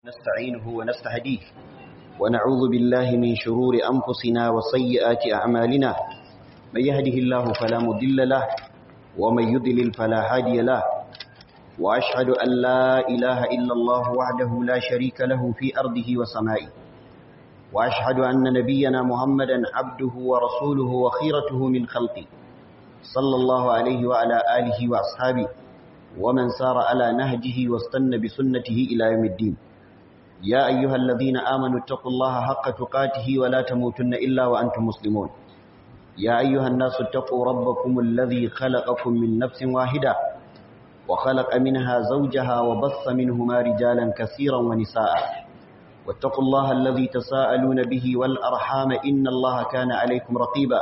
نستعينه ونستهديه ونعوذ بالله من شرور أنفسنا وسيئات أعمالنا من يهده الله فلا مضل له ومن يضلل فلا هادي له وأشهد أن لا إله إلا الله وحده لا شريك له في أرضه وسمائه وأشهد أن نبينا محمدا عبده ورسوله وخيرته من خلقه صلى الله عليه وعلى آله وأصحابه ومن سار على نهجه واستنى بسنته إلى يوم الدين يا أيها الذين آمنوا اتقوا الله حق تقاته ولا تموتن إلا وأنتم مسلمون يا أيها الناس اتقوا ربكم الذي خلقكم من نفس واحدة وخلق منها زوجها وبث منهما رجالا كثيرا ونساء واتقوا الله الذي تساءلون به والأرحام إن الله كان عليكم رقيبا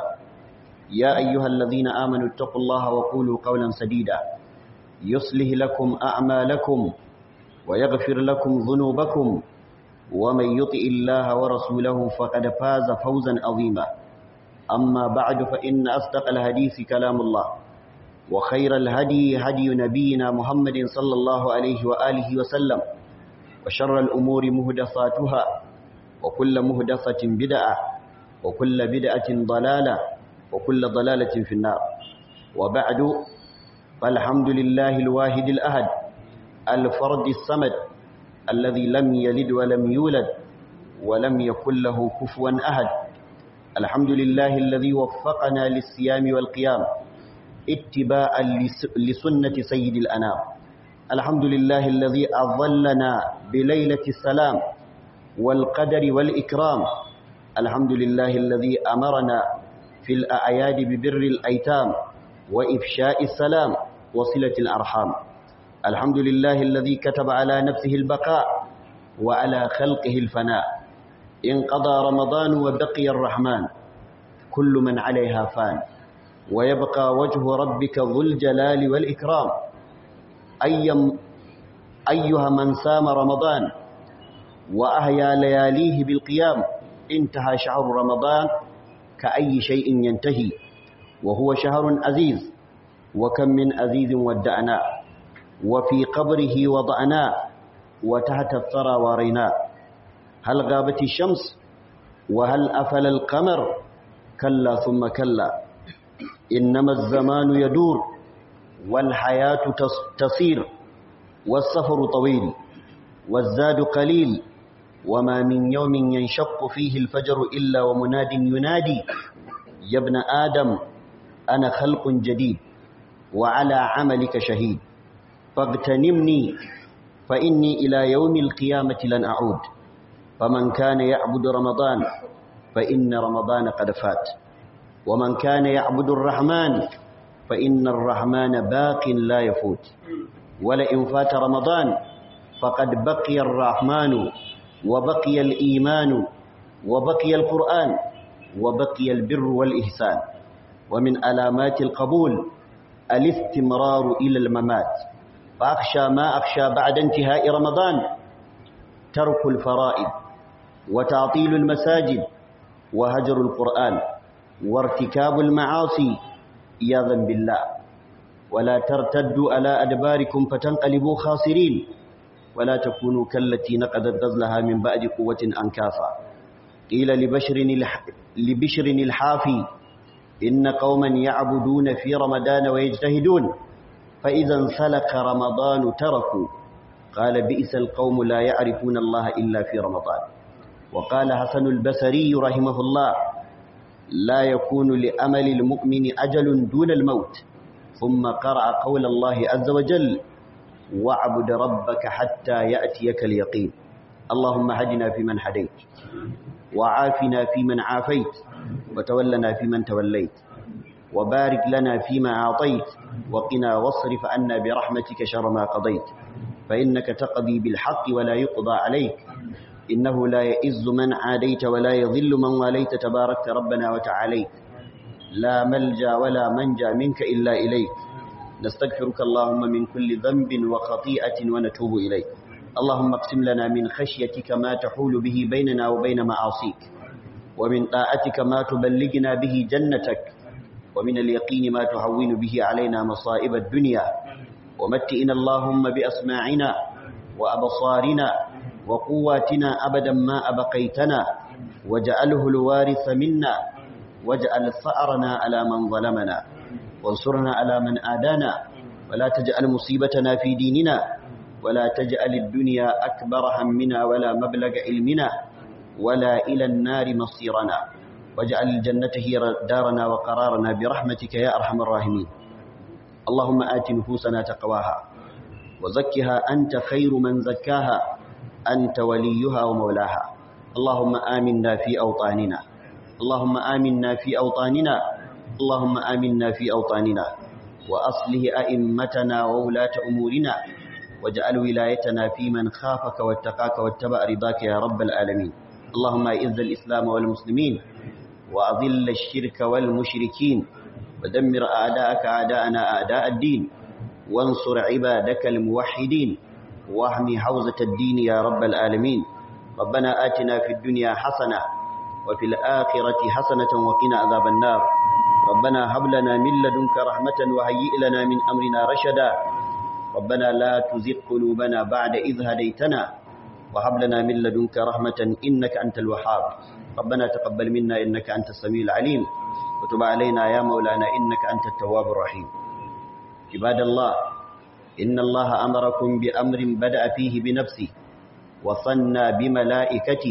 يا أيها الذين آمنوا اتقوا الله وقولوا قولا سديدا يصلح لكم أعمالكم ويغفر لكم ذنوبكم ومن يطئ الله ورسوله فقد فاز فوزا عظيما أما بعد فإن أصدق الحديث كلام الله وخير الهدي هدي نبينا محمد صلى الله عليه وآله وسلم وشر الأمور مهدثاتها وكل مهدثة بدعة وكل بدعة ضلالة وكل ضلالة في النار وبعد فالحمد لله الواحد الأهد الفرد الصمد الذي لم يلد ولم يولد ولم يكن له كفوا أحد الحمد لله الذي وفقنا للصيام والقيام اتباعا لسنة سيد الأنام الحمد لله الذي أظلنا بليلة السلام والقدر والإكرام الحمد لله الذي أمرنا في الأعياد ببر الأيتام وإفشاء السلام وصلة الأرحام الحمد لله الذي كتب على نفسه البقاء وعلى خلقه الفناء انقضى رمضان وبقي الرحمن كل من عليها فان ويبقى وجه ربك ذو الجلال والإكرام أيم أيها من سام رمضان وأهيا لياليه بالقيام انتهى شهر رمضان كأي شيء ينتهي وهو شهر عزيز وكم من عزيز ودعناه وفي قبره وضعناه وتحت الثرى وريناه هل غابت الشمس وهل أفل القمر كلا ثم كلا إنما الزمان يدور والحياة تصير والسفر طويل والزاد قليل وما من يوم ينشق فيه الفجر إلا ومناد ينادي يا ابن آدم أنا خلق جديد وعلى عملك شهيد فاغتنمني فإني إلى يوم القيامة لن أعود فمن كان يعبد رمضان فإن رمضان قد فات ومن كان يعبد الرحمن فإن الرحمن باق لا يفوت ولئن فات رمضان فقد بقي الرحمن وبقي الإيمان وبقي القرآن وبقي البر والإحسان ومن علامات القبول الاستمرار إلى الممات فأخشى ما أخشى بعد انتهاء رمضان ترك الفرائض وتعطيل المساجد وهجر القرآن وارتكاب المعاصي إياذا بالله ولا ترتدوا على أدباركم فتنقلبوا خاسرين ولا تكونوا كالتي نقدت غزلها من بعد قوة أنكافا قيل لبشر, الح... لبشر الحافي إن قوما يعبدون في رمضان ويجتهدون فإذا انسلق رمضان تركوا قال بئس القوم لا يعرفون الله إلا في رمضان وقال حسن البصري رحمه الله لا يكون لأمل المؤمن أجل دون الموت ثم قرأ قول الله عز وجل واعبد ربك حتى يأتيك اليقين اللهم هدنا فيمن هديت وعافنا فيمن عافيت وتولنا فيمن توليت وبارك لنا فيما أعطيت وقنا واصرف عنا برحمتك شر ما قضيت فإنك تقضي بالحق ولا يقضى عليك إنه لا يئز من عاديت ولا يضل من واليت تباركت ربنا وتعاليت لا ملجا ولا منجا منك إلا إليك نستغفرك اللهم من كل ذنب وخطيئة ونتوب إليك اللهم اقسم لنا من خشيتك ما تحول به بيننا وبين معاصيك ومن طاعتك ما تبلغنا به جنتك ومن اليقين ما تهون به علينا مصائب الدنيا ومتئنا اللهم بأسماعنا وأبصارنا وقواتنا أبدا ما أبقيتنا واجعله الوارث منا واجعل ثأرنا على من ظلمنا وانصرنا على من آدانا ولا تجعل مصيبتنا في ديننا ولا تجعل الدنيا أكبر همنا ولا مبلغ علمنا ولا إلى النار مصيرنا واجعل الجنة هي دارنا وقرارنا برحمتك يا أرحم الراحمين اللهم آت نفوسنا تقواها وزكها أنت خير من زكاها أنت وليها ومولاها اللهم آمنا في أوطاننا اللهم آمنا في أوطاننا اللهم آمنا في أوطاننا وأصله أئمتنا وولاة أمورنا واجعل ولايتنا في من خافك واتقاك واتبع رضاك يا رب العالمين اللهم أعز الإسلام والمسلمين وأذل الشرك والمشركين ودمر أعداءك أعداءنا أعداء الدين وانصر عبادك الموحدين واحمي حوزة الدين يا رب العالمين ربنا آتنا في الدنيا حسنة وفي الآخرة حسنة وقنا عذاب النار ربنا هب لنا من لدنك رحمة وهيئ لنا من أمرنا رشدا ربنا لا تزغ قلوبنا بعد إذ هديتنا وهب لنا من لدنك رحمة إنك أنت الوهاب ربنا تقبل منا إنك أنت السميع العليم وتب علينا يا مولانا إنك أنت التواب الرحيم عباد الله إن الله أمركم بأمر بدأ فيه بنفسه وصنى بملائكته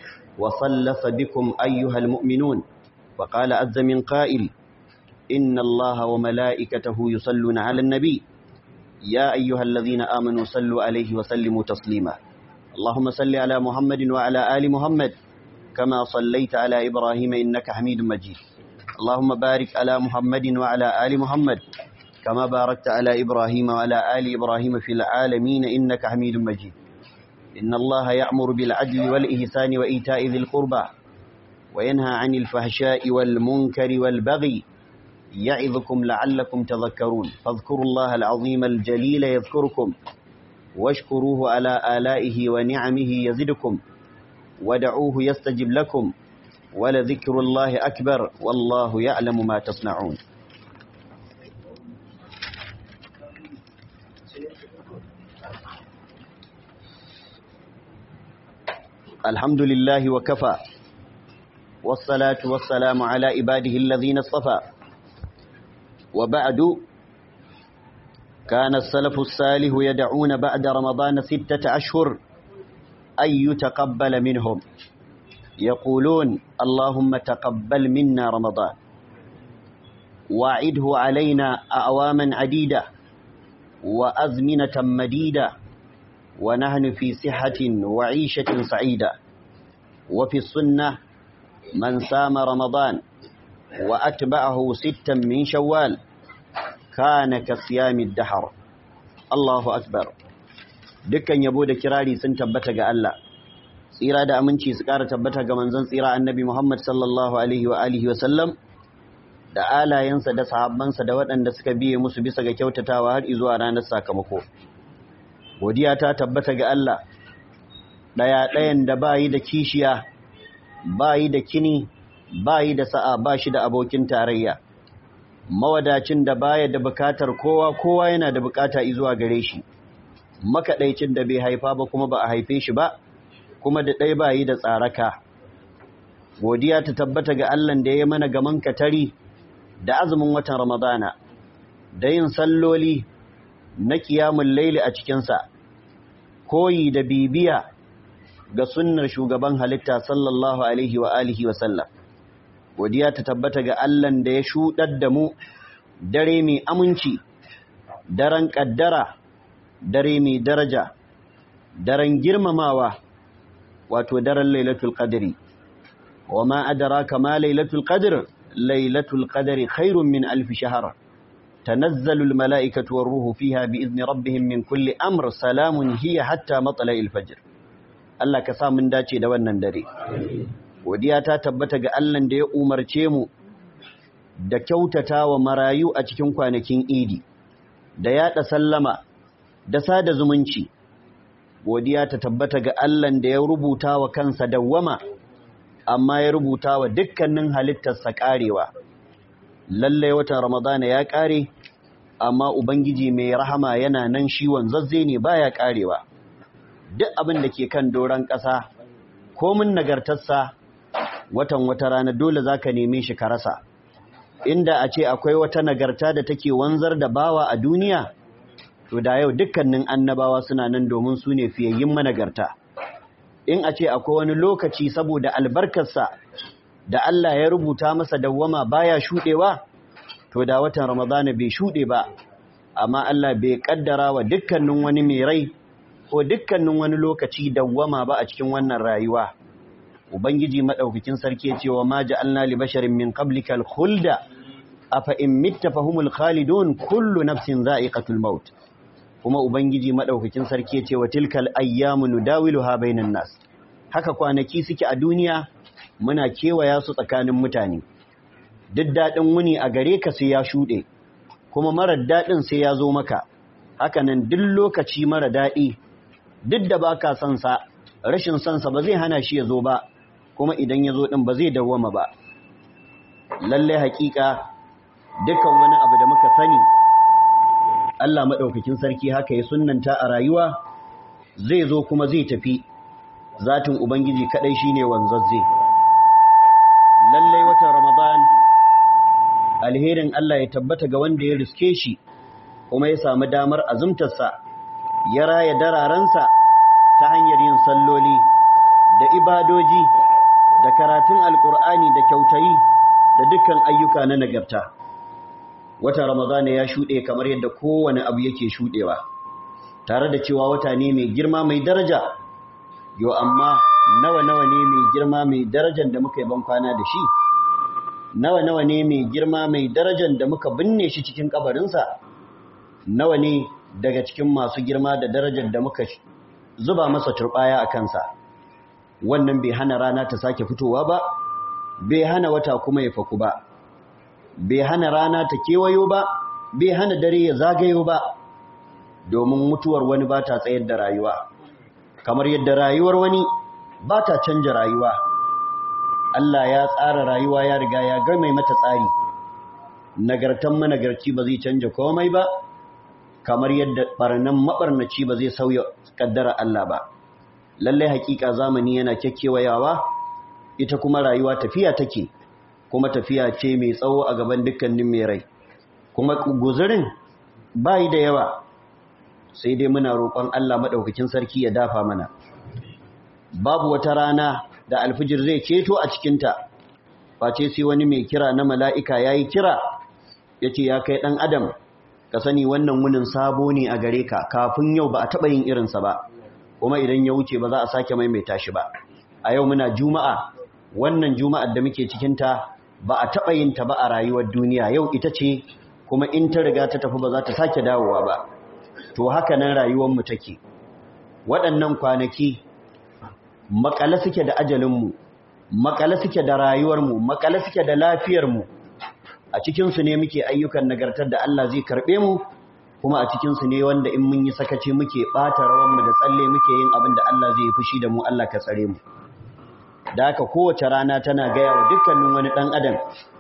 وصلف بكم أيها المؤمنون وقال عز من قائل إن الله وملائكته يصلون على النبي يا أيها الذين آمنوا صلوا عليه وسلموا تسليما اللهم صل على محمد وعلى آل محمد كما صليت على إبراهيم إنك حميد مجيد اللهم بارك على محمد وعلى آل محمد كما باركت على إبراهيم وعلى آل إبراهيم في العالمين إنك حميد مجيد إن الله يأمر بالعدل والإحسان وإيتاء ذي القربى وينهى عن الفحشاء والمنكر والبغي يعظكم لعلكم تذكرون فاذكروا الله العظيم الجليل يذكركم واشكروه على آلائه ونعمه يزدكم ودعوه يستجب لكم ولذكر الله أكبر والله يعلم ما تصنعون الحمد لله وكفى والصلاة والسلام على عباده الذين اصطفى وبعد كان السلف الصالح يدعون بعد رمضان ستة أشهر أن يتقبل منهم يقولون اللهم تقبل منا رمضان واعده علينا أعواما عديدة وأزمنة مديدة ونحن في صحة وعيشة سعيدة وفي السنة من سام رمضان وأتبعه ستا من شوال كان كصيام الدهر الله أكبر dukkan yabo da kirari sun tabbata ga Allah tsira da aminci su ƙara tabbata ga manzon tsira annabi Muhammad sallallahu alaihi wa alihi wa sallam da alayensa da sahabbansa da waɗanda suka biye musu bisa ga kyautatawa har zuwa ranar sakamako godiya ta tabbata ga Allah ɗaya ɗayan da bayi da kishiya bayi da kini bayi da sa'a ba shi da abokin tarayya mawadacin da baya da bukatar kowa kowa yana da bukata zuwa gare shi makaɗaicin da bai haifa ba kuma ba a haife shi ba kuma da ɗaya bayi da tsaraka godiya ta tabbata ga Allah da ya mana gaman katari da azumin watan ramadana da yin salloli na kiyamun laili a cikinsa koyi da bibiya ga sunnar shugaban halitta sallallahu alaihi wa alihi wa sallam godiya ta tabbata ga Allahn da ya shuɗar da mu dare mai aminci daren ƙaddara dare mai daraja daren girmamawa wato daren lailatul qadri wa ma adraka ma lailatul qadr lailatul qadri khairun min alf shahr تنزل الملائكة والروح فيها بإذن ربهم من كل أمر سلام هي حتى مطلع الفجر Allah ka sa mun dace da wannan dare. Godiya ta tabbata ga Allah da ya umarce mu da kyautata wa marayu a cikin kwanakin Idi, da yaɗa sallama, da sada zumunci. Godiya ta tabbata ga Allah da ya rubuta wa kansa dawwama, amma ya rubuta wa dukkanin halittarsa ƙarewa. Lallai watan Ramadana ya ƙare, amma Ubangiji mai rahama yana nan shi wanzazze ne baya ƙarewa. duk abin da ke kan doron ƙasa komin nagartarsa watan wata rana dole za ka neme shi ka rasa inda a ce akwai wata nagarta da take wanzar da bawa a duniya to da yau dukkanin annabawa suna nan domin su ne fiyayyin managarta in a ce akwai wani lokaci saboda albarkarsa da Allah ya rubuta masa dawwama baya shuɗewa to da watan ramadana bai shuɗe ba amma Allah bai kaddara wa dukkanin wani mai rai ko dukkanin wani lokaci dawwama ba a cikin wannan rayuwa ubangiji madaukakin sarki ya ce wa ma ja'alna li basharin min qablikal khulda afa in mitta fahumul khalidun kullu nafsin za'iqatul maut kuma ubangiji madaukakin sarki ya ce wa tilkal ayyamu nudawiluha bainan nas haka kwanaki suke a duniya muna kewaya su tsakanin mutane duk dadin wuni a gare ka sai ya shude kuma marar dadin sai ya zo maka haka nan duk lokaci mara dadi duk da baka son sa rashin son sa ba zai hana shi ya zo ba kuma idan ya zo din ba zai dawwama ba lalle hakika dukkan wani abu da muka sani Allah maɗaukakin sarki haka ya sunnanta a rayuwa zai zo kuma zai tafi zatin Ubangiji kaɗai shi ne wanzazze. Lallai watan Ramadan alherin Allah ya tabbata ga wanda ya riske shi kuma ya samu damar azumtarsa ya raya dararensa ta hanyar yin salloli da ibadoji da karatun alkur'ani da kyautayi da dukkan ayyuka na nagarta. wata ramadana ya shuɗe kamar yadda kowane abu yake shuɗewa tare da cewa wata ne mai girma mai daraja yo amma nawa nawa ne mai girma mai darajar da muka yi ban kwana da shi nawa nawa ne mai girma mai darajar da muka binne shi cikin kabarinsa nawa ne daga cikin masu girma da darajar da muka zuba masa turbaya a kansa wannan bai hana rana ta sake fitowa ba bai hana wata kuma ya faku ba bai hana rana ta kewayo ba bai hana dare ya zagayo ba domin mutuwar wani ba ta tsayar da rayuwa kamar yadda rayuwar wani ba ta canja rayuwa Allah ya tsara rayuwa ya riga ya mai mata tsari nagartan managarci ba zai canja komai ba kamar yadda barnan mabarnaci ba zai sauya kaddara Allah ba lallai hakika zamani yana kyakkyawayawa ita kuma rayuwa tafiya take kuma tafiya ce mai tsawo a gaban dukkanin mai rai kuma guzurin bayi da yawa sai dai muna roƙon Allah maɗaukakin sarki ya dafa mana babu wata rana da alfijir zai ceto a cikinta face sai wani mai kira na mala'ika ya yi kira ya ce ya kai ɗan adam ka sani wannan wunin sabo ne a gare ka kafin yau ba a taɓa yin irinsa ba kuma idan ya wuce ba za a sake maimaita shi ba a yau muna juma'a wannan juma'ar da muke cikinta ba a taɓa yin ta ba a rayuwar duniya yau ita ce kuma in ta riga ta tafi ba za ta sake dawowa ba to haka nan rayuwarmu take waɗannan kwanaki makale suke da ajalinmu makale suke da rayuwarmu makale suke da lafiyarmu a cikinsu ne muke ayyukan nagartar da Allah zai karɓe mu kuma a cikinsu ne wanda in mun yi sakaci muke ɓata rawanmu da tsalle muke yin abin da Allah zai fushi da mu Allah ka tsare mu da haka kowace rana tana gaya wa dukkanin wani ɗan adam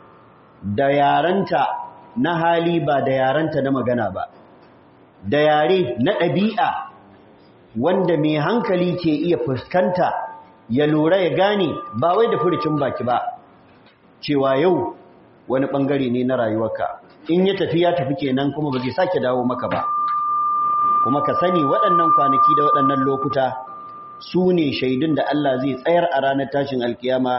da yaranta na hali ba da yaranta na magana ba da yare na ɗabi'a wanda mai hankali ke iya fuskanta ya lura ya gane ba wai da furicin baki ba cewa yau wani ɓangare ne na rayuwarka in ya tafi ya tafi kenan kuma ba zai sake dawo maka ba kuma ka sani waɗannan kwanaki da waɗannan lokuta su ne shaidun da Allah zai tsayar a ranar tashin alkiyama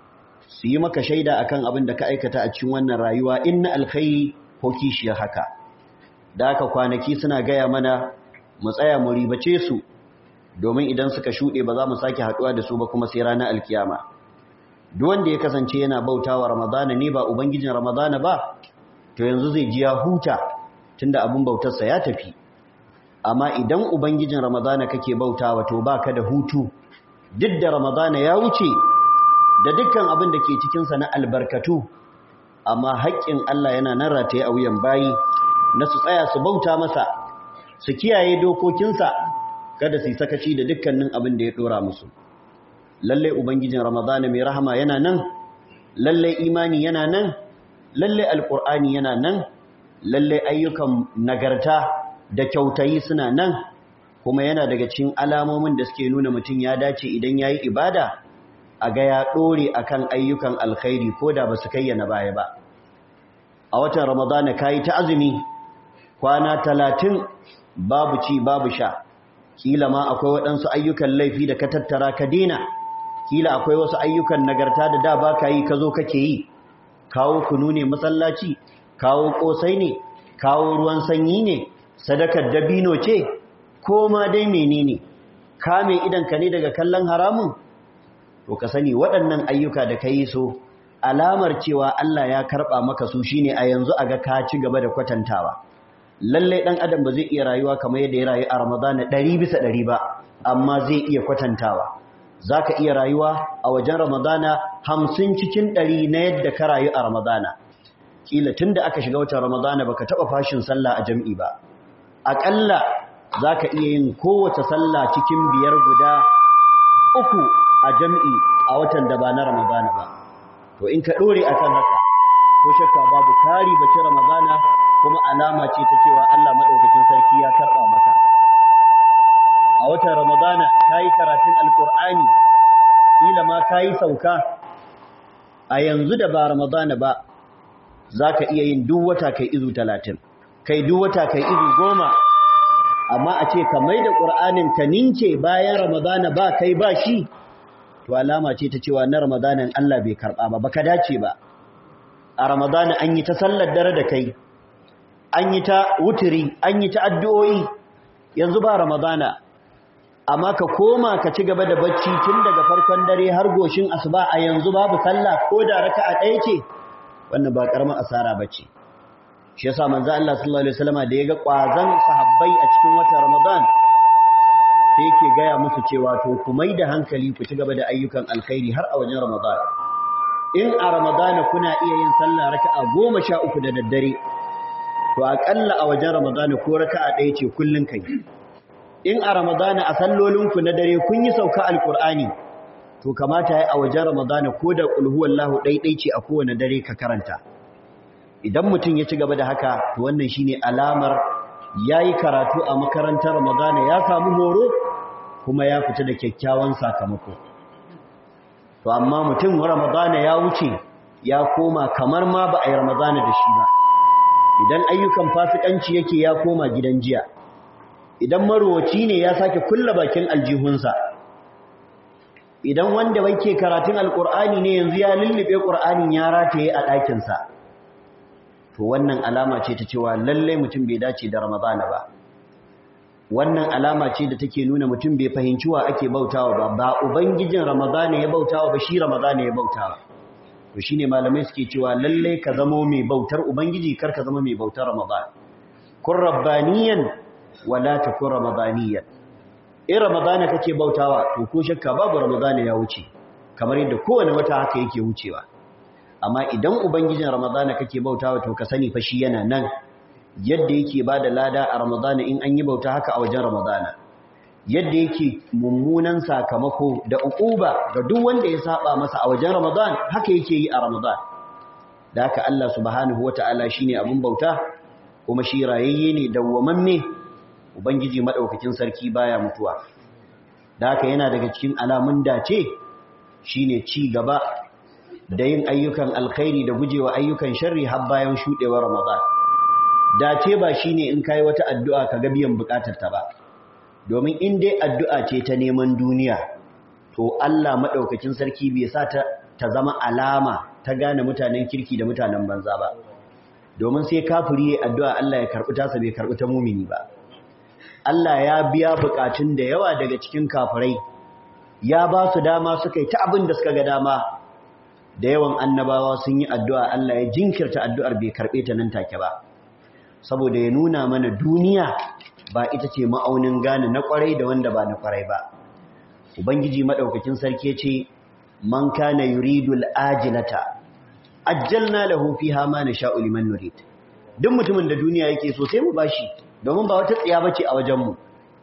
su yi maka shaida akan abin da ka aikata a cikin wannan rayuwa in na alkhairi ko kishiyar haka da haka kwanaki suna gaya mana mu tsaya mu ribace su domin idan suka shuɗe ba za mu sake haɗuwa da su ba kuma sai ranar alkiyama duk wanda ya kasance yana bautawa ramadana ne ba ubangijin ramadana ba to yanzu zai ji ya huta tunda abin bautarsa ya tafi amma idan ubangijin ramadana kake bautawa to baka da hutu duk da ramadana ya wuce da dukkan abin da ke cikinsa na albarkatu amma haƙƙin Allah yana nan rataye a wuyan bayi na su tsaya su bauta masa su kiyaye dokokinsa kada su yi sakaci da dukkanin abin da ya ɗora musu lallai ubangijin ramadana mai rahama yana nan lallai imani yana nan lallai alƙur'ani yana nan lallai ayyukan nagarta da kyautayi suna nan kuma yana daga cikin alamomin da suke nuna mutum ya dace idan yayi ibada a ga ya dore akan ayyukan alkhairi ko da basu kayyana baya ba a watan ramadana kayi ta azumi kwana talatin babu ci babu sha kila ma akwai waɗansu ayyukan laifi da ka tattara ka dena kila akwai wasu ayyukan nagarta da da ba ka yi ka zo kake yi kawo kunu ne masallaci kawo ƙosai ne kawo ruwan sanyi ne sadakar dabino ce ko ma dai menene kame idanka ne daga kallon haramun to ka sani waɗannan ayyuka da ka yi so alamar cewa Allah ya karɓa maka su shine a yanzu a ga ka ci gaba da kwatantawa lallai ɗan adam ba zai iya rayuwa kamar yadda ya rayu a ramadana ɗari bisa ɗari ba amma zai iya kwatantawa za ka iya rayuwa a wajen ramadana hamsin cikin ɗari na yadda ka rayu a ramadana ƙila tun da aka shiga watan ramadana baka taɓa fashin sallah a jam'i ba aƙalla za ka iya yin kowace sallah cikin biyar guda uku a jam'i a watan da ba na ramadana ba to in ka ɗore a kan haka ko shakka babu kari bace ramadana kuma alama ce ta cewa Allah maɗaukakin sarki ya karɓa maka a watan ramadana ka yi karatun alƙur'ani kila ma ka yi sauka a yanzu da ba ramadana ba za ka iya yin duk wata kai izu talatin kai duk wata kai izu goma amma a ce ka mai da ƙur'anin ka ninke bayan ramadana ba kai ba shi to alama ce ta cewa na ramadanan Allah bai karɓa ba baka dace ba a ramadana an yi ta sallar dare da kai an yi ta wuturi an yi ta addu'o'i yanzu ba ramadana amma ka koma ka ci gaba da bacci tun daga farkon dare har goshin asuba a yanzu babu sallah ko da raka'a ɗaya ce wannan ba karamar asara bace shi yasa manzo Allah sallallahu alaihi wasallam da yaga kwazan sahabbai a cikin watan Ramadan sai yake gaya musu cewa to ku mai da hankali ku ci gaba da ayyukan alkhairi har a wajen Ramadan in a Ramadan kuna iya yin sallah raka'a 13 da daddare to akalla a wajen Ramadan ko raka'a ɗaya ce kullun kai in a Ramadan a sallolinku na dare kun yi sauka alqur'ani to kamata ya a wajen Ramadan ko da qul huwallahu ɗaiɗai ce a kowane dare ka karanta idan mutum ya ci gaba da haka to wannan shine alamar yayi karatu a makarantar Ramadana ya samu horo kuma ya fita da kyakkyawan sakamako to amma mutum Ramadana ya wuce ya koma kamar ma ba a yi Ramadana da shi ba idan ayyukan fasikanci yake ya koma gidan jiya idan marowaci ne ya sake kulla bakin aljihunsa idan wanda yake karatun alkur'ani ne yanzu ya lullube qur'anin ya rataye a ɗakinsa to wannan alama ce ta cewa lalle mutum bai dace da ramadana ba wannan alama ce da take nuna mutum bai fahimci wa ake bautawa ba ba ubangijin ramadana ya bautawa ba shi ramadana ya bautawa to shine malamai suke cewa lalle ka zamo mai bautar ubangiji kar ka zama mai bautar ramadana kun rabbaniyan wala takun ramadaniyan in ramadana kake bautawa to ko shakka babu ramadana ya wuce kamar yadda kowane wata haka yake wucewa amma idan ubangijin ramadana kake bautawa to ka sani fa shi yana nan yadda yake bada lada a ramadana in an yi bauta haka a wajen ramadana yadda yake mummunan sakamako da uquba ga duk wanda ya saba masa a wajen ramadan haka yake yi a ramadan da haka Allah subhanahu wataala shine abun bauta kuma shi rayayye ne dawwamamme ubangiji madaukakin sarki baya mutuwa da haka yana daga cikin alamun dace shine ci gaba da yin ayyukan alkhairi da gujewa ayyukan sharri har bayan shudewar Ramadan dace ba shine in kai wata addu'a ka ga biyan bukatar ta ba domin in dai addu'a ce ta neman duniya to Allah madaukakin sarki bai sa ta ta zama alama ta gane mutanen kirki da mutanen banza ba domin sai kafiri yayin addu'a Allah ya karbi tasa bai karbi ta mumini ba Allah ya biya bukatun da yawa daga cikin kafirai ya ba su dama suka yi ta abin da suka ga dama da yawan annabawa sun yi addu'a Allah ya jinkirta addu'ar bai karɓe ta nan take ba saboda ya nuna mana duniya ba ita ce ma'aunin gane na ƙwarai da wanda ba na ƙwarai ba ubangiji maɗaukakin sarki ce man kana yuridul ajilata ajjalna lahu fiha ma nasha'u liman nurid duk mutumin da duniya yake so sai mu bashi domin ba wata tsiya bace a wajen mu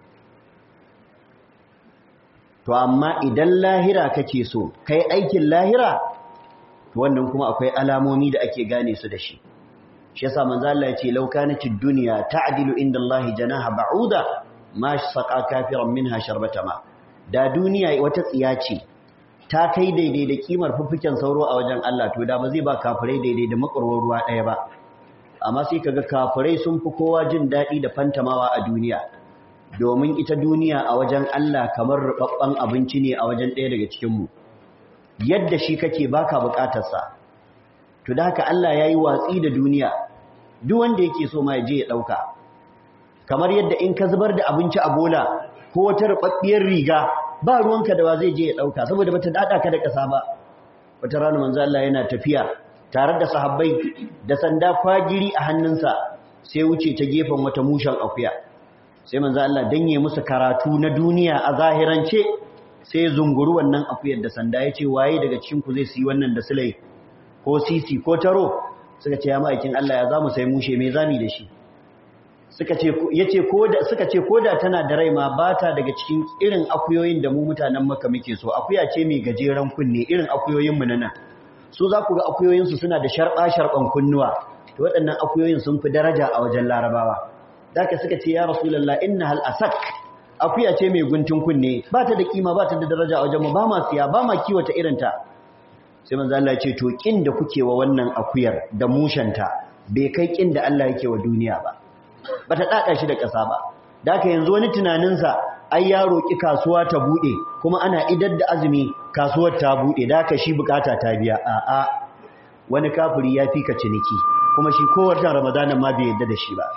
to amma idan lahira kake so kai aikin lahira to wannan kuma akwai alamomi da ake gane su da shi shi yasa manzo Allah ya ce law kanatid dunya ta'dilu inda Allah janaha ba'uda ma saqa kafiran minha sharbata ma da duniya wata tsiya ce ta kai daidai da kimar fuffuken sauro a wajen Allah to da ba zai ba kafirai daidai da makwarwar ruwa ɗaya ba amma sai kaga kafirai sun fi kowa jin daɗi da fantamawa a duniya domin ita duniya a wajen Allah kamar rubabban abinci ne a wajen ɗaya daga cikin mu yadda shi kake baka bukatarsa to da haka Allah yayi watsi da duniya duk wanda yake so ma ya je ya dauka kamar yadda in ka zubar da abinci a bola ko wata rubabbiyar riga ba ruwanka da wa zai je ya dauka saboda bata dada ka da kasa ba wata rana manzo Allah yana tafiya tare da sahabbai da sanda kwagiri a hannunsa sai wuce ta gefen wata mushan akuya sai manzo Allah danye musu karatu na duniya a zahirance sai zunguru wannan akuyar da sanda ya ce waye daga cikin ku zai siyi wannan da sulai ko sisi ko taro suka ce ya ma'aikin Allah ya zamu sai mushe me zami da shi suka ce yace koda suka ce koda tana da rai ma bata daga cikin irin akuyoyin da mu mutanen Makka muke so akuya ce mai gajeren kunne irin akuyoyin mu nan su za ku ga akuyoyin su suna da sharba sharban kunnuwa to waɗannan akuyoyin sun fi daraja a wajen Larabawa zaka suka ce ya rasulullah innahal asak akuya ce mai guntun kunne ba ta da kima ba ta da daraja a wajen mu ba ma siya ba ma kiwata irin ta sai manzo Allah ya ce to kin da kuke wa wannan akuyar da mushanta bai kai kin da Allah yake wa duniya ba bata dada shi da ƙasa ba daka yanzu wani tunaninsa ai ya roki kasuwa ta bude kuma ana idar da azumi kasuwar ta bude daka shi bukata ta biya a a wani kafiri ya fika ciniki kuma shi kowace ramadanan ma bai yadda da shi ba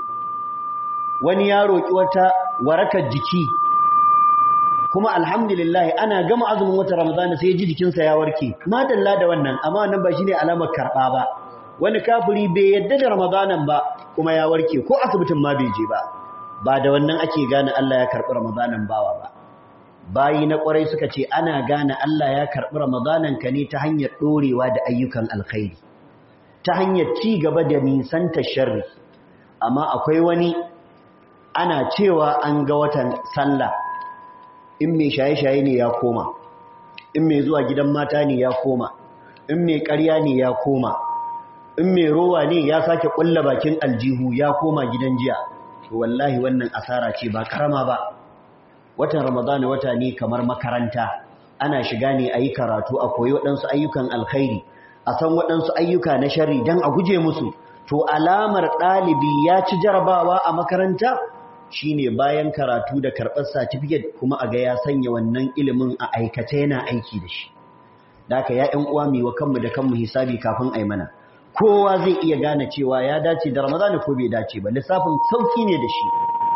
wani ya roki wata warakar jiki kuma alhamdulillah ana gama azumin wata ramadana sai ji jikinsa ya warke madalla da wannan amma wannan ba shine alamar karba ba wani kafiri bai yadda da ramadanan ba kuma ya warke ko asibitin ma bai je ba ba da wannan ake gane Allah ya karbi ramadanan bawa ba bayi na kwarai suka ce ana gane Allah ya karbi ramadanan ka ne ta hanyar dorewa da ayyukan alkhairi ta hanyar ci gaba da nisanta sharri amma akwai wani ana cewa an ga watan sallah in mai shaye-shaye ne ya koma in mai zuwa gidan mata ne ya koma in mai ƙarya ne ya koma in mai rowa ne ya sake ƙulla bakin aljihu ya koma gidan jiya to wallahi wannan asara ce ba karama ba watan ramadana wata ne kamar makaranta ana shiga ne a yi karatu a koyi waɗansu ayyukan alkhairi a san waɗansu ayyuka na shari don a guje musu to alamar ɗalibi ya ci jarabawa a makaranta shine bayan karatu da karɓar certificate kuma a ga ya sanya wannan ilimin a aikace yana aiki da shi da haka ya ƴan uwa mu wa kanmu da kanmu hisabi kafin ai mana kowa zai iya gane cewa ya dace da Ramadan ko bai dace ba lissafin sauki ne da shi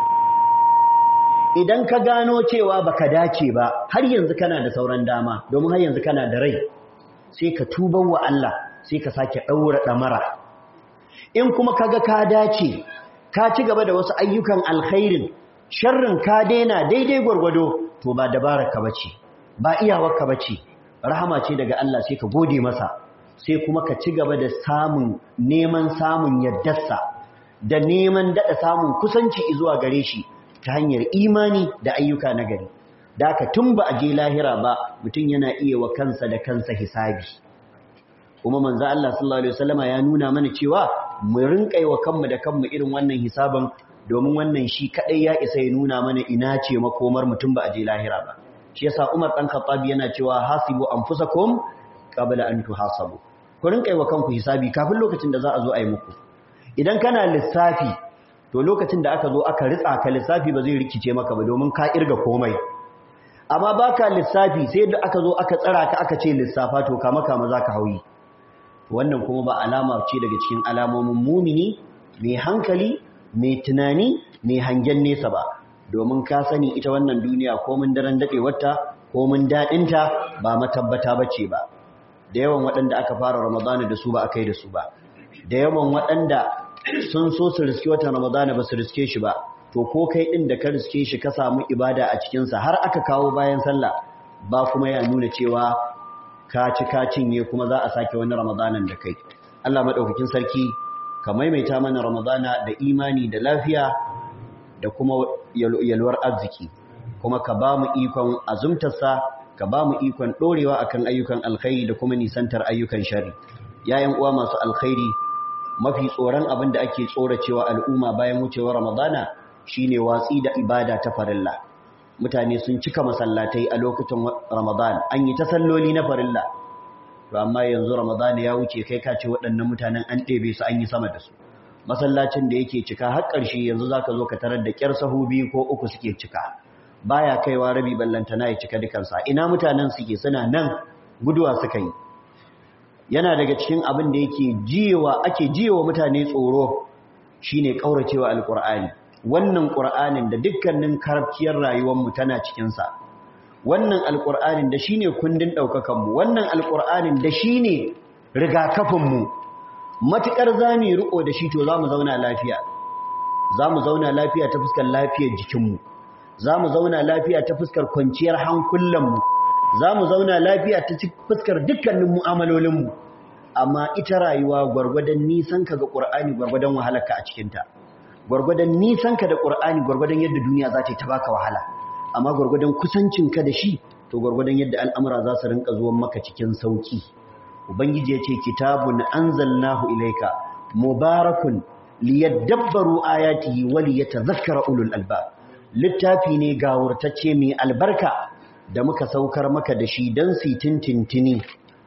idan ka gano cewa baka dace ba har yanzu kana da sauran dama domin har yanzu kana da rai sai ka tuba wa Allah sai ka sake daura damara in kuma kaga ka dace ka ci gaba da wasu ayyukan alkhairin sharrin ka daina daidai gwargwado to ba dabararka bace ba iyawarka bace rahama ce daga Allah sai ka gode masa sai kuma ka ci gaba da samun neman samun yaddarsa da neman dada samun kusanci zuwa gare shi ta hanyar imani da ayyuka na gari da ka tun ba a je lahira ba mutum yana iya wa kansa da kansa hisabi kuma manzo Allah sallallahu alaihi wasallama ya nuna mana cewa mu rinƙai wa kanmu da kanmu irin wannan hisaban domin wannan shi kadai ya isa ya nuna mana ina ce makomar mutum ba a je lahira ba shi yasa Umar dan Khattab yana cewa hasibu anfusakum qabla an tuhasabu ku rinƙai wa kanku hisabi kafin lokacin da za a zo a yi muku idan kana lissafi to lokacin da aka zo aka ritsa ka lissafi ba zai rikice maka ba domin ka irga komai amma baka lissafi sai da aka zo aka tsara ka aka ce lissafa to kama kama zaka hauyi wannan kuma ba alama ce daga cikin alamomin mumini mai hankali mai tunani mai hangen nesa ba domin ka sani ita wannan duniya ko mun daren dade wata ko mun dadin ta ba matabbata bace ba da yawan waɗanda aka fara ramadana da su ba akai da su ba da yawan waɗanda sun so su riske watan ramadana ba su riske shi ba to ko kai din da ka riske shi ka samu ibada a cikin sa har aka kawo bayan sallah ba kuma ya nuna cewa ka ci ka cinye kuma za a sake wani ramadanan da kai Allah madaukakin sarki ka maimaita mana ramadana da imani da lafiya da kuma yalwar arziki kuma ka ba mu ikon azumtarsa ka ba mu ikon dorewa akan ayyukan alkhairi da kuma nisantar ayyukan shari yayin uwa masu alkhairi mafi tsoron abin da ake tsoracewa al'umma bayan wucewar ramadana shine watsi da ibada ta farilla mutane sun cika masallatai a lokacin Ramadan an yi ta salloli na farilla to amma yanzu Ramadan ya wuce kai ka ce waɗannan mutanen an ɗebe su an yi sama da su masallacin da yake cika har ƙarshe yanzu zaka zo ka tarar da ƙyar sahu biyu ko uku suke cika baya kaiwa rabi ballantana ya cika dukansa ina mutanen suke suna nan guduwa suka yi yana daga cikin abin da yake jiyewa ake jiyewa mutane tsoro shine kauracewa alqur'ani wannan qur'anin da dukkanin karfiyar rayuwar mu tana cikin sa wannan alqur'anin da shine kundin daukakan mu wannan alqur'anin da shine rigakafin mu matukar zamu riko da shi to zamu zauna lafiya zamu zauna lafiya ta fuskar lafiyar jikin mu zamu zauna lafiya ta fuskar kwanciyar hankulan mu za mu zauna lafiya ta fuskar dukkanin mu'amalolinmu amma ita rayuwa gwargwadon nisanka ga ƙur'ani gwargwadon wahalarka a cikinta gwargwadon nisanka da ƙur'ani gwargwadon yadda duniya za ta yi ta baka wahala amma gwargwadon kusancinka da shi to gwargwadon yadda al'amura za su rinka zuwan maka cikin sauki ubangiji ya ce kitabun anzalnahu ilaika mubarakun liyadabbaru ayatihi wa liyatadhakkara ulul albab littafi ne gawurtacce mai albarka da muka saukar maka da shi don su tintintini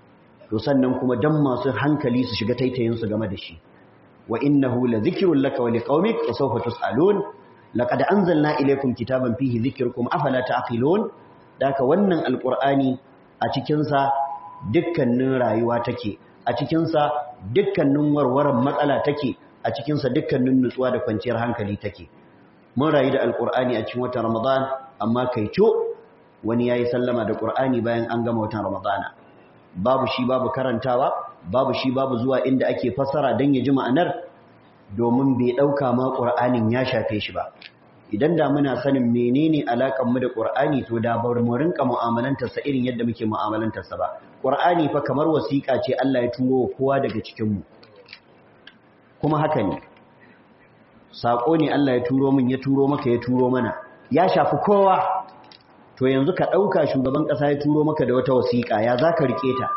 to sannan kuma don masu hankali su shiga taitayinsu game da shi wa innahu la zikrun laka wa liqaumik wa sawfa tusalun laqad anzalna ilaykum kitaban fihi dhikrukum afala taqilun daka wannan alqur'ani a cikin sa dukkanin rayuwa take a cikin sa dukkanin warwaran matsala take a cikin sa dukkanin nutsuwa da kwanciyar hankali take mun rayu da alqur'ani a cikin watan ramadan amma kai co wani ya yi sallama da ƙur'ani bayan an gama watan ramadana babu shi babu karantawa babu shi babu zuwa inda ake fassara don ya ji ma'anar domin bai ɗauka ma ƙur'anin ya shafe shi ba idan da muna sanin menene alaƙar mu da ƙur'ani to da bar mu rinka mu'amalantarsa irin yadda muke mu'amalantarsa ba ƙur'ani fa kamar wasiƙa ce Allah ya turo kowa daga cikin mu kuma haka ne saƙo ne Allah ya turo min ya turo maka ya turo mana ya shafi kowa to yanzu ka ɗauka shugaban ƙasa ya turo maka da wata wasiƙa ya za ka riƙe ta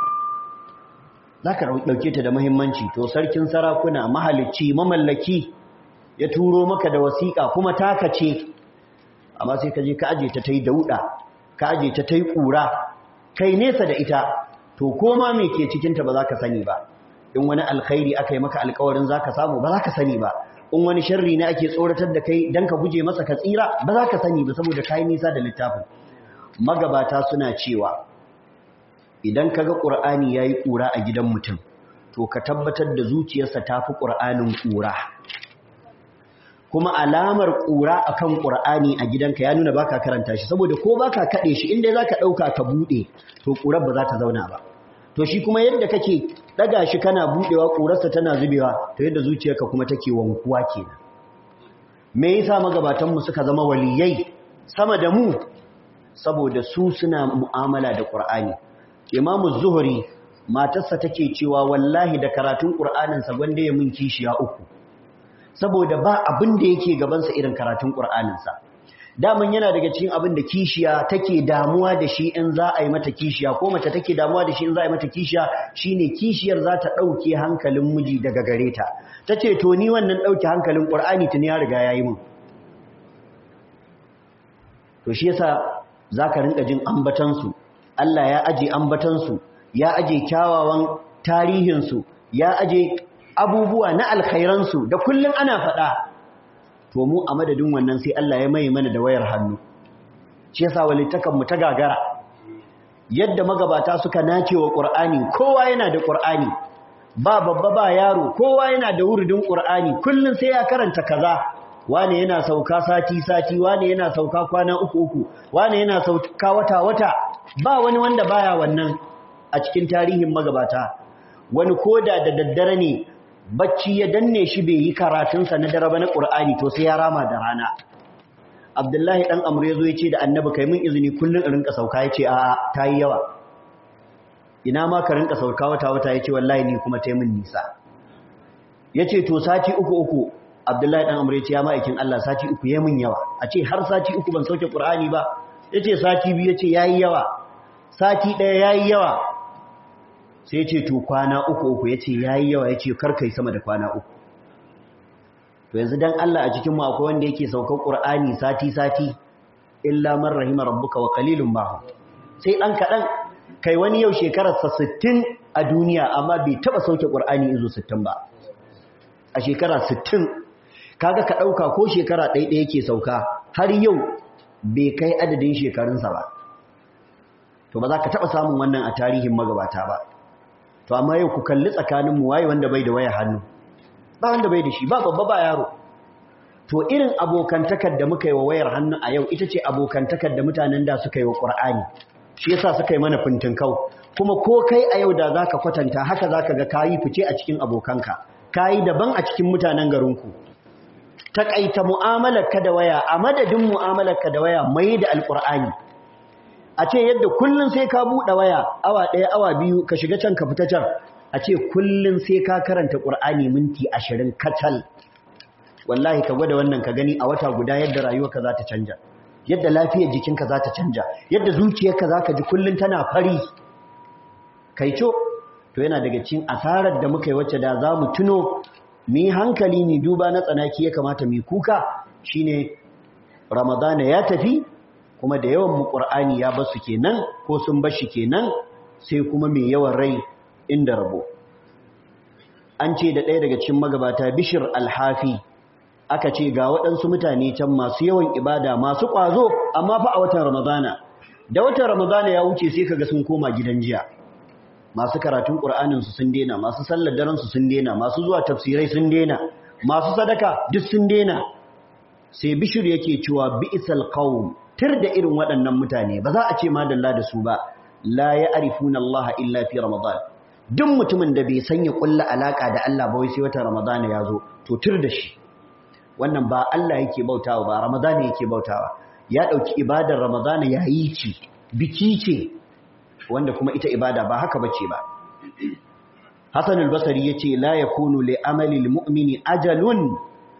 za ka ɗauke ta da muhimmanci to sarkin sarakuna mahalicci mamallaki ya turo maka da wasiƙa kuma taka ce amma sai ka je ka aje ta ta yi dauɗa ka aje ta ta yi ƙura kai nesa da ita to koma me ke cikinta ba za ka sani ba in wani alkhairi aka yi maka alkawarin za ka samu ba za ka sani ba in wani sharri ne ake tsoratar da kai don ka guje masa ka tsira ba za ka sani ba saboda kayi nisa da littafin magabata suna cewa idan ka ga ƙur'ani ya yi ƙura a gidan mutum to ka tabbatar da zuciyarsa ta fi ƙur'anin ƙura kuma alamar ƙura a kan ƙur'ani a gidanka ya nuna baka karanta shi saboda ko baka kaɗe shi inda za ka ɗauka ka buɗe to ƙurar ba za ta zauna ba to shi kuma yadda kake daga shi kana budewa kurarsa tana zubewa to yadda zuciyarka kuma take wankuwa kenan me yasa magabatan mu suka zama waliyai sama da mu saboda su suna mu'amala da Qur'ani Imam Zuhri matarsa take cewa wallahi da karatun Qur'anin sa gwanda ya mun kishiya uku saboda ba abin da yake gaban sa irin karatun Qur'anin sa daman yana daga cikin abin da kishiya take damuwa da shi in za a yi mata kishiya ko mace take damuwa da shi in za a yi mata kishiya shine kishiyar za ta ɗauke hankalin miji daga gare ta ta ce to ni wannan ɗauke hankalin ƙur'ani tuni ya riga ya yi mun to shi yasa za ka rinka jin ambatansu Allah ya aje ambatansu ya aje kyawawan tarihinsu ya aje abubuwa na alkhairansu da kullum ana faɗa to mu a madadin wannan sai Allah ya mai mana da wayar hannu shi yasa walittakan mu ta gagara yadda magabata suka nace wa Qur'ani kowa yana da Qur'ani ba babba ba yaro kowa yana da wurdin Qur'ani kullun sai ya karanta kaza wane yana sauka sati sati wane yana sauka kwana uku uku wane yana sauka wata wata ba wani wanda baya wannan a cikin tarihin magabata wani koda da daddare ne bacci ya danne shi bai yi karatunsa na dare ba na Qur'ani to sai ya rama da rana Abdullahi dan Amr yazo yace da Annabi kai mun izini kullun in rinka sauka yace a tayi yawa ina ma ka rinka sauka wata wata yace wallahi ni kuma tayi mun nisa yace to sati uku uku Abdullahi dan Amr yace ya ma'aikin Allah sati uku yayi mun yawa a ce har sati uku ban sauke Qur'ani ba yace sati biyu yace yayi yawa sati daya yayi yawa sai ce to kwana uku uku ya ce ya yi yawa ya ce karkai sama da kwana uku to yanzu dan Allah a cikin mu akwai wanda yake saukar Qur'ani sati sati illa man rahima rabbuka wa qalilun ma sai dan kadan kai wani yau shekarar sa 60 a duniya amma bai taba sauke Qur'ani izo 60 ba a shekara 60 kaga ka dauka ko shekara ɗaya ɗaya yake sauka har yau bai kai adadin shekarunsa ba to ba za ka taba samun wannan a tarihin magabata ba to amma yau ku kalli tsakanin mu waye wanda bai da waya hannu ba wanda bai da shi ba babba ba yaro to irin abokantakar da muka yi wa wayar hannu a yau ita ce abokantakar da mutanen da suka yi wa Qur'ani shi yasa suka yi mana kau. kuma ko kai a yau da zaka kwatanta haka zaka ga kayi fice a cikin abokanka kayi daban a cikin mutanen garinku takaita mu'amalar ka da waya a madadin mu'amalar ka da waya mai da alqur'ani a ce yadda kullun sai ka buɗe waya awa ɗaya awa biyu ka shiga can ka fita can a ce kullun sai ka karanta ƙur'ani minti ashirin kacal wallahi ka gwada wannan ka gani a wata guda yadda rayuwarka za ta canja yadda lafiyar jikinka za ta canja yadda zuciyarka za ka ji kullun tana fari kai co to yana daga cikin asarar da muka yi wacce da za mu tuno mi hankali mi duba na tsanaki ya kamata mi kuka shine ramadana ya tafi kuma da yawan mu qur'ani ya basu kenan ko sun bashi kenan sai kuma mai yawan rai inda rabo an ce da ɗaya daga cikin magabata bishir alhafi aka ce ga waɗansu mutane can masu yawan ibada masu ƙwazo amma fa a watan ramadana da watan ramadana ya wuce sai kaga sun koma gidan jiya masu karatun ƙur'aninsu sun dena masu sallar daransu sun dena masu zuwa tafsirai sun dena masu sadaka duk sun dena sai bishir yake cewa bi'sal qawm tir da irin waɗannan mutane ba za a ce madalla da su ba la ya'rifuna Allah illa fi ramadan duk mutumin da bai sanya kulla alaka da Allah ba wai sai wata ramadana ya zo to tir da shi wannan ba Allah yake bautawa ba ramadana yake bautawa ya dauki ibadar ramadana yayi ci biki ce wanda kuma ita ibada ba haka bace ba Hassan al-Basri yace la yakunu li amali al-mu'mini ajalun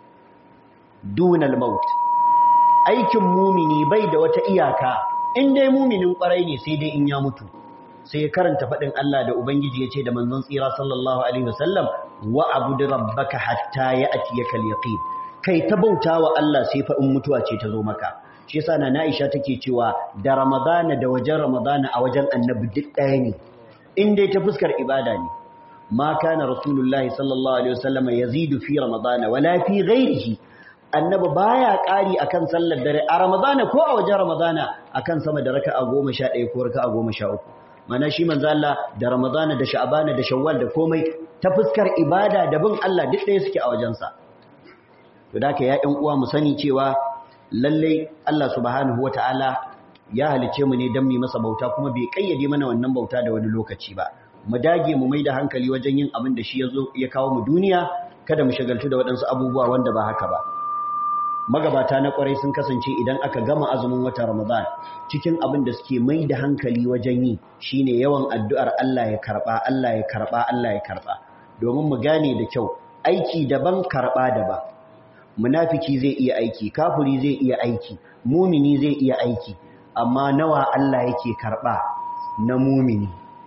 duna al-maut aikin mumini bai da wata iyaka in dai muminin kwarai ne sai dai in ya mutu sai karanta fadin Allah da ubangiji yace da manzon tsira sallallahu alaihi wasallam wa abud rabbaka hatta ya'tiyaka al-yaqin kai ta bautawa Allah sai fa in mutuwa ce ta zo maka shi yasa na Aisha take cewa da Ramadana da wajen Ramadana a wajen Annabi duk ɗaya ne in dai ta fuskar ibada ne ma kana rasulullahi sallallahu alaihi wasallam yazidu fi ramadana wala fi ghairihi annabi baya ƙari akan sallar dare a Ramadana ko a wajen Ramadana akan sama da raka'a 11 ko raka'a 13 mana shi manzo Allah da Ramadana da Sha'bana da Shawwal da komai ta fuskar ibada da bin Allah duk ɗaya suke a wajensa to da ka ya ƴan uwa mu sani cewa lalle Allah subhanahu wataala ya halice mu ne dan mu masa bauta kuma bai kayyade mana wannan bauta da wani lokaci ba mu dage mu mai da hankali wajen yin abin da shi ya zo ya kawo mu duniya kada mu shagaltu da waɗansu abubuwa wanda ba haka ba magabata na kwarai sun kasance idan aka gama azumin watan Ramadan cikin abin da suke mai da hankali wajen yi shine yawan addu'ar Allah ya karba Allah ya karba Allah ya karba domin mu gane da kyau aiki daban karba daban munafiki zai iya aiki kafiri zai iya aiki mumini zai iya aiki amma nawa Allah yake karba na mumini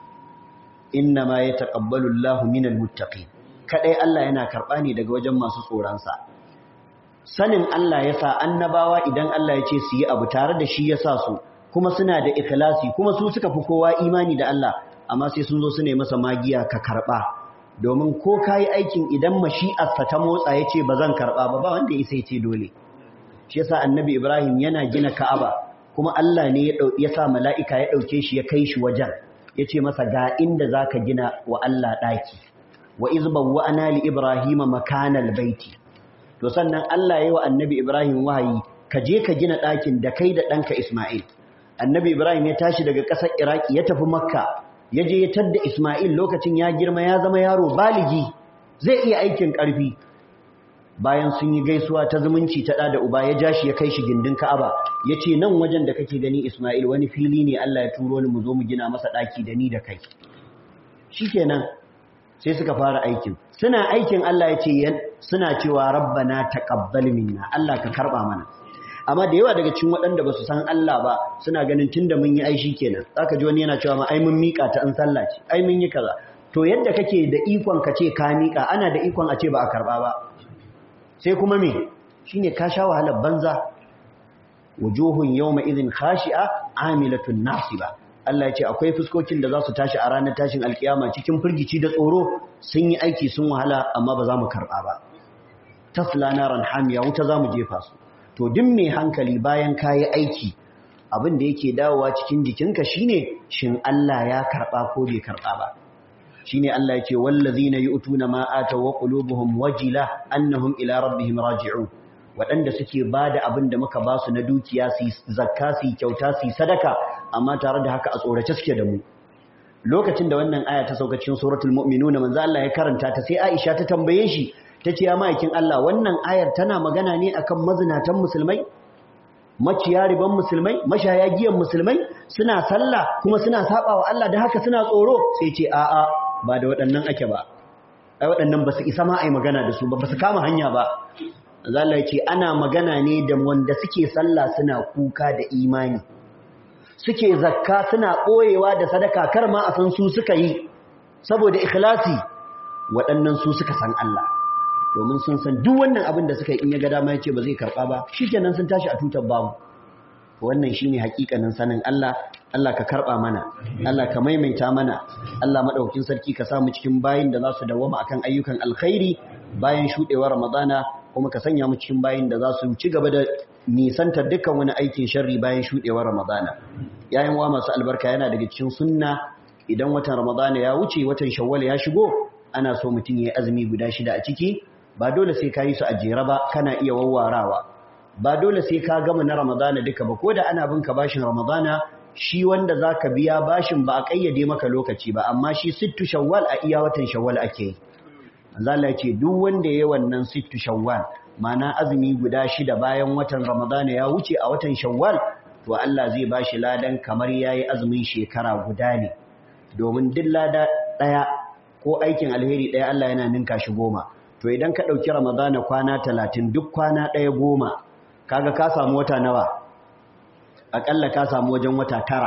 innama yataqabbalu Allahu minal muttaqin kadai Allah yana karba ne daga wajen masu tsoron sa sanin Allah ya sa annabawa idan Allah ya ce su yi abu tare da shi ya sa su kuma suna da ikhlasi kuma su suka fi kowa imani da Allah amma sai sun zo su ne masa magiya ka karɓa domin ko ka yi aikin idan mashi'arsa ta motsa ya ce ba zan karɓa ba ba wanda ya sai ce dole shi yasa annabi ibrahim yana gina ka'aba kuma Allah ne ya sa mala'ika ya ɗauke shi ya kai shi wajen ya ce masa ga inda za ka gina wa Allah ɗaki wa izban wa ana li ibrahima makanal baiti to sannan Allah ya yi wa annabi Ibrahim wahayi ka je ka gina ɗakin da kai da ɗanka Ismail annabi Ibrahim ya tashi daga ƙasar Iraki ya tafi Makka ya je ya tadda Ismail lokacin ya girma ya zama yaro baligi zai iya aikin ƙarfi bayan sun yi gaisuwa ta zumunci ta ɗa da uba ya ja shi ya kai shi gindin Ka'aba ya ce nan wajen da kake gani Ismail wani fili ne Allah ya turo ni mu zo mu gina masa ɗaki da ni da kai shikenan sai suka fara aikin suna aikin Allah ya ce suna cewa rabbana taqabbal minna Allah ka karba mana amma da yawa daga cikin waɗanda ba su san Allah ba suna ganin tunda mun yi aishi kenan zaka ji wani yana cewa ma ai mun mika ta an sallah ce ai mun yi kaza to yadda kake da ikon ka ce ka mika ana da ikon a ce ba a karba ba sai kuma me shine ka sha wahalar banza wujuhun yawma idhin khashi'a amilatun nasiba Allah ya ce akwai fuskokin da za su tashi a ranar tashin alkiyama cikin firgici da tsoro sun yi aiki sun wahala amma ba za mu karɓa ba tasla naran hamiya wuta za mu jefa su to duk mai hankali bayan ka yi aiki abin da yake dawowa cikin jikinka shine shin Allah ya karɓa ko bai karɓa ba shine Allah ya ce wallazina yu'tuna ma ataw wa qulubuhum wajila annahum ila rabbihim raji'un waɗanda suke ba da abin da muka ba su na dukiya su zakka su kyauta su sadaka amma tare da haka a tsorace suke da mu lokacin da wannan aya ta sauka cikin suratul mu'minuna manzo Allah ya karanta ta sai Aisha ta tambaye shi tace ya ma'aikin Allah wannan ayar tana magana ne akan mazinatan musulmai maciya riban musulmai mashaya giyan musulmai suna sallah kuma suna sabawa Allah da haka suna tsoro sai ce a'a ba da waɗannan ake ba ai waɗannan ba su isa ma ai magana da su ba ba su kama hanya ba Allah ya ce ana magana ne da wanda suke sallah suna kuka da imani suke zakka suna ɓoyewa da sadaka kar ma a san su suka yi saboda ikhlasi waɗannan su suka san Allah domin sun san duk wannan abin da suka yi in ya ga dama ya ce ba zai karɓa ba shikenan sun tashi a tutar babu wannan shine hakikanin sanin Allah Allah ka karɓa mana Allah ka maimaita mana Allah madaukakin sarki ka samu cikin bayin da za su dawama akan ayyukan alkhairi bayan shuɗewar Ramadana kuma ka sanya mu cikin bayin da za su ci gaba da nisantar dukkan wani aikin sharri bayan shuɗewar Ramadana. Yayin wa masu albarka yana daga cikin sunna idan watan Ramadana ya wuce watan Shawwal ya shigo ana so mutum ya azumi guda shida a ciki ba dole sai ka yi su a jere ba kana iya wawwarawa ba dole sai ka gama na Ramadana duka ba ko da ana bin ka bashin Ramadana shi wanda zaka biya bashin ba a kayyade maka lokaci ba amma shi sittu Shawwal a iya watan Shawwal ake yi. Allah ya ce duk wanda ya yi wannan sittu shawwal mana azumi guda shida bayan watan ramadana ya wuce a watan shawwal to Allah zai ba shi ladan kamar ya yi azumin shekara guda ne domin duk lada ɗaya ko aikin alheri ɗaya Allah yana ninka shi goma to idan ka ɗauki ramadana kwana talatin duk kwana ɗaya goma kaga ka samu wata nawa aƙalla ka samu wajen wata tara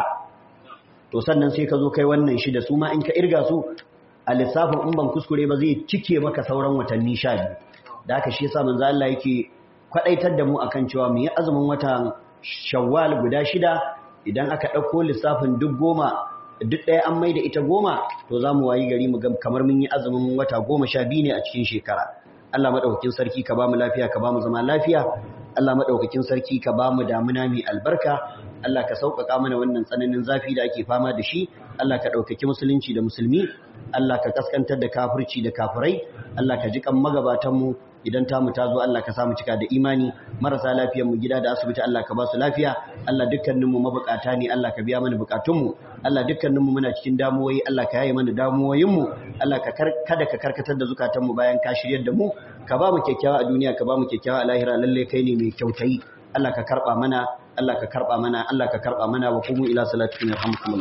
to sannan sai ka zo kai wannan shida su ma in ka irga su a lissafin in ban kuskure ba zai cike maka sauran watanni sha biyu da aka shi yasa manzo Allah yake kwadaitar da mu akan cewa mu yi azumin watan Shawwal guda shida idan aka dauko lissafin duk goma duk ɗaya an maida ita goma to za mu wayi gari mu ga kamar mun yi azumin wata goma sha biyu ne a cikin shekara Allah madaukakin sarki ka ba mu lafiya ka ba mu zama lafiya Allah madaukakin sarki ka ba mu damuna mai albarka Allah ka sauƙaƙa mana wannan tsananin zafi da ake fama da shi Allah ka ɗaukaki musulunci da musulmi Allah ka kaskantar da kafirci da kafirai Allah ka ji kan magabatanmu idan tamu ta zo Allah ka samu cika da imani marasa lafiyar mu gida da asibiti Allah ka ba su lafiya Allah dukkanin mu mabukata ne Allah ka biya mana bukatun mu Allah dukkanin mu muna cikin damuwoyi Allah ka yaye mana damuwoyin mu Allah ka kada ka karkatar da zukatan mu bayan ka shiryar da mu ka ba mu kyakkyawa a duniya ka ba mu kyakkyawa a lahira lalle kai ne mai kyautayi Allah ka karba mana Allah ka karba mana Allah ka karba mana wa kumu ila salatikum yarhamukum